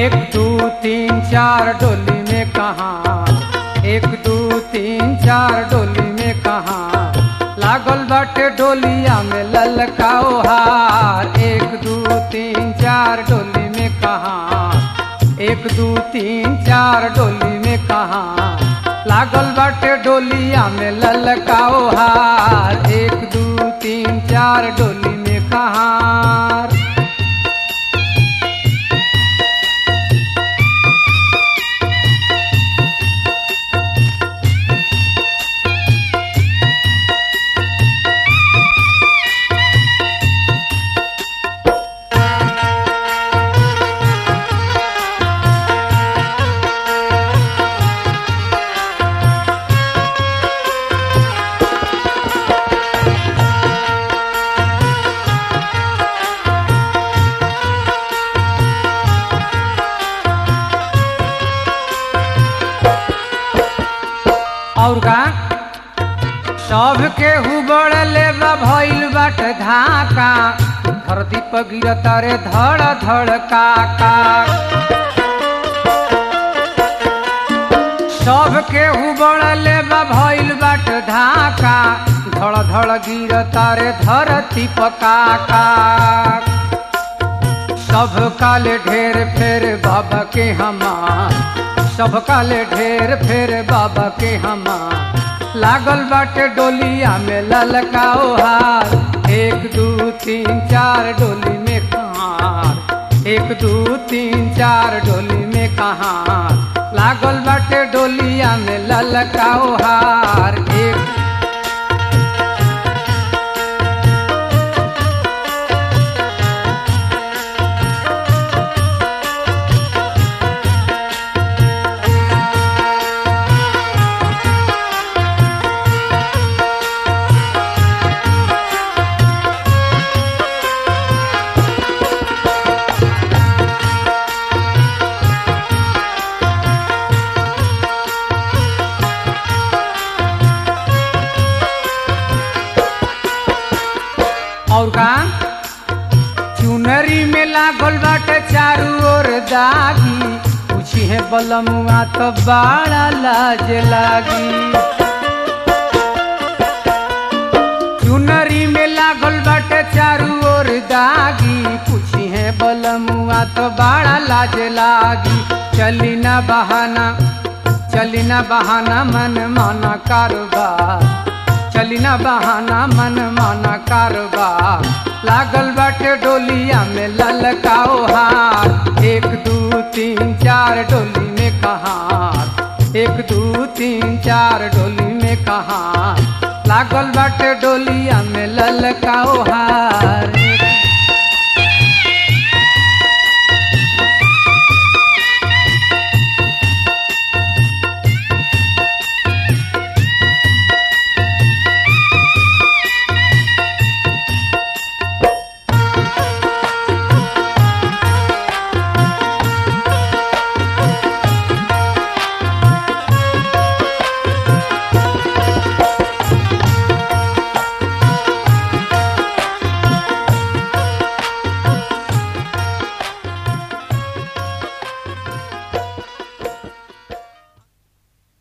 एक दू तीन चार डोली में कहा एक दू तीन चार डोली में कहा लागल बाटे डोलिया में ललकाओ हार एक दू तीन चार डोली में कहा एक दू तीन चार डोली में कहा लागल बाटे डोलिया में ललकाओ हार एक दू तीन चार डोली में कहा और का सब के हुबड़ले बा भइल बाट धाका धरती पर गिरता रे धड़ धड़ काका सब के हुबड़ले बा भइल बाट धाका धड़ धड़ गिरता रे धरती पर काका सब काले ढेर फेर बाबा के हमार सब काले ढेर फेर बाबा के हमार लागल बाटे डोलिया में ललकाओ हार एक दू तीन चार डोली में कहार एक दू तीन चार डोली में कहार लागल बाटे डोलिया में ललकाओ हार एक और का चुनरी में लागल बाटे चारू ओर दागी पूछी है बलमुआ तो बड़ा लाज लागी चुनरी में लागल बाटे चारू ओर दागी पूछी है बलमुआ तो बड़ा लाज लागी चली ना बहाना चली ना बहाना मन माना कारोबार चली ना बहाना मन माना कारोबार लागल बाटे डोलिया में ललकाओ हार एक दू तीन चार डोली में कहार एक दू तीन चार डोली में कहार लागल बाटे डोलिया में ललकाओ हार